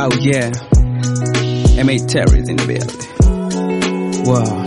Oh yeah. M8 Terry's in the building. Wow.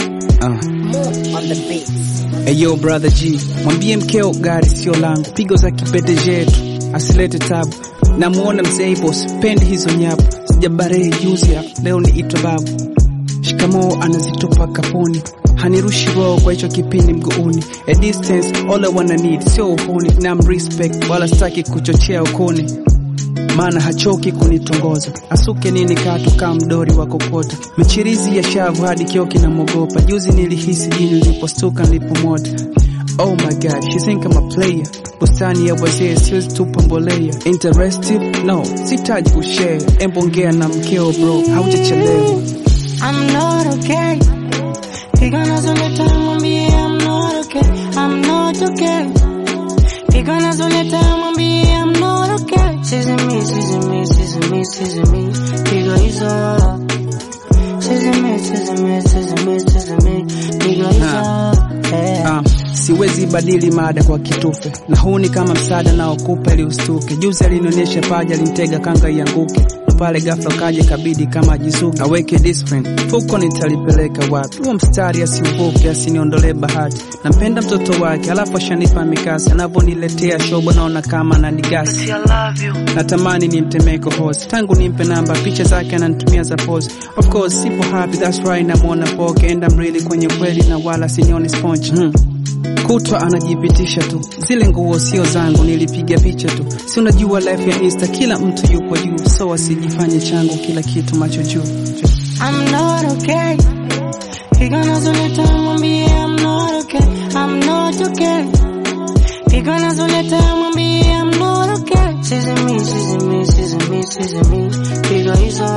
Uh. on the beats. Eyo brother G, mwambie mkeo gari sio langu, pigo za kipete jetu asilete tabu. Namuona mzee boss, pendi hizo nyapu, sijabarehe juzi hapa, leo ni itwa babu. Shikamoo anazitupa kapuni, hanirushi roho kwa hicho kipindi mguuni. A distance all I wanna need, sio uhuni, na respect wala staki kuchochea ukuni maana hachoki kunitongoza, asuke nini katu kama mdori wa kokota, michirizi ya shavu hadi kio kinamwogopa. Juzi nilihisi jini nilipostuka nilipomota. Oh my god, she think I'm a player. Bustani ya wazee siwezi tupa mbolea. Interested? No, sitaji kushare. Embongea na mkeo bro, haujachelewa. I'm not okay. Pigana zoleta mwambie I'm not okay. I'm not okay. Pigana zoleta mwambie I'm not okay. She's in me, she's in me, she's in me, she's in me. Pigo hizo. She's in me, she's in me, she's in me, she's in me. Pigo hizo. Yeah. Ah, siwezi badili mada kwa kitufe na huu ni kama msaada naokupa ili ustuke. Juzi alinionyesha paja, alimtega kanga ianguke, na pale ghafla kaja kabidi kama ajizuke, aweke discipline fuko nitalipeleka wapi? Huo mstari asiuvuke, asiniondolee bahati. Nampenda mtoto wake, alafu ashanipa mikasi, anavyoniletea shobo naona kama ananigasi. Natamani nimtemee kohozi, tangu nimpe namba, picha zake ananitumia za pose. Of course sipo happy, that's right, namwona poke, and I'm really kwenye kweli na wala sinioni sponge hmm. Kutwa anajipitisha tu, zile nguo sio zangu, nilipiga picha tu. Si unajua life ya Insta, kila mtu yupo juu, so asijifanye changu kila kitu macho juu. I'm not okay. Pigana zoleta mwambie I'm not okay. I'm not okay. Pigana zoleta mwambie I'm not okay. She's in me, she's in me, she's in me, she's in me. Pigo hizo.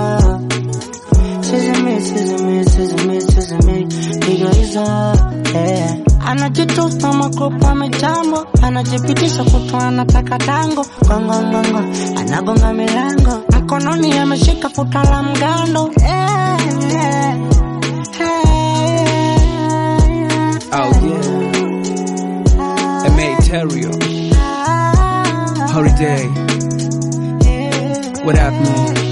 She's in me, she's in me, she's in me, she's in me. Pigo hizo. Yeah. Anajitupa makopa amejambo, anajipitisha kutwa anataka tango, gongongongo, anagonga milango, mkononi ameshika futa la mgando. Yeah, yeah. Hey, yeah, Oh yeah, Emeterio, yeah. Holiday, Yeah. what up man?